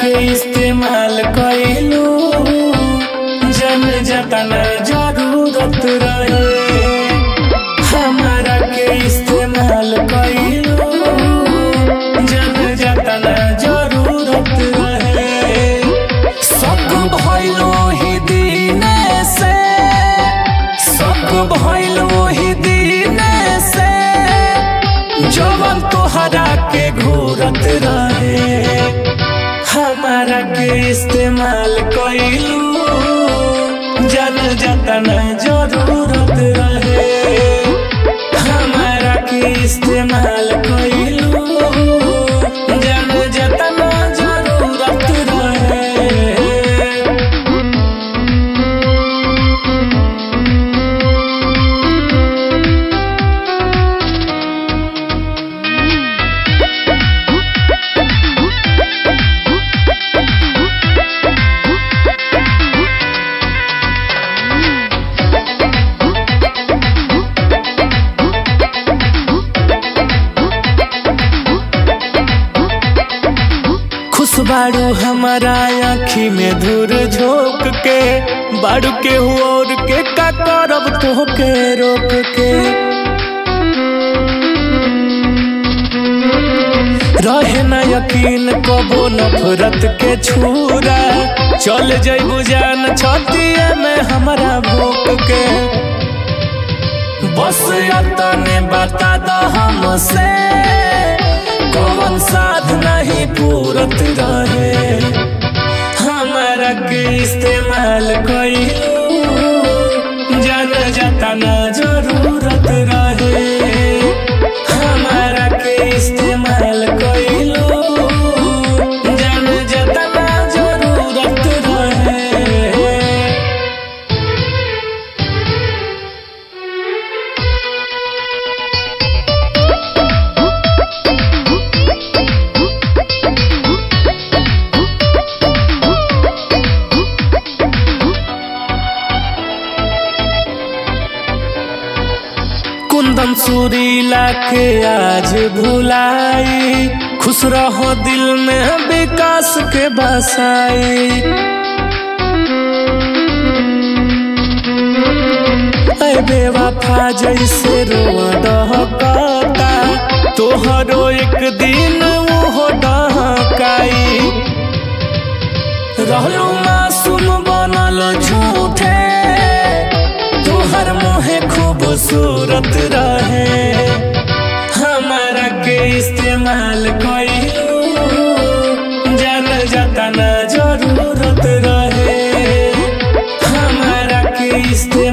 के इस्तेमाल कइलू जन जतना जरूरत रहे हमारा के इस्तेमाल कइलू जन जतना जरूरत रहे सब भइलो ही दीने से सब भइलो ही दीने से जवन तोहरा के घूरत रहे हमारा के इस्तेमाल कइलू जन जतन जरूरत रहे हमारा के इस्तेमाल कइलू जन जतन जरूरत रहे खुश बाड़ू हमारा आँखी में धूर झोंक के बाड़ू के और के का करब तोहके रोक के रहे न यकीन कबो नफरत के छूरा चल जइबू जान छतिए में हमारा भूख के बस अतने बता द हमसे कौन साध नहीं पूरत रहे हमारा के इस्तेमाल कइलू जन जतना जरूरत रहे हमारा के इस्तेमाल कइलू जन जतना जरूरत रहे कुंदन सुरीला के आज भुलाई खुश रहो दिल में विकास के बसाई ऐ बेवफा जैसे रोआ डहकता तोहरो एक दिन वो डहकाई रहलो मासूम बनल झूठे तोहर मोहे खूबसूरत रहे हमारा के इस्तेमाल कइलू जन जतना जरूरत रहे हमारा के इस्तेमाल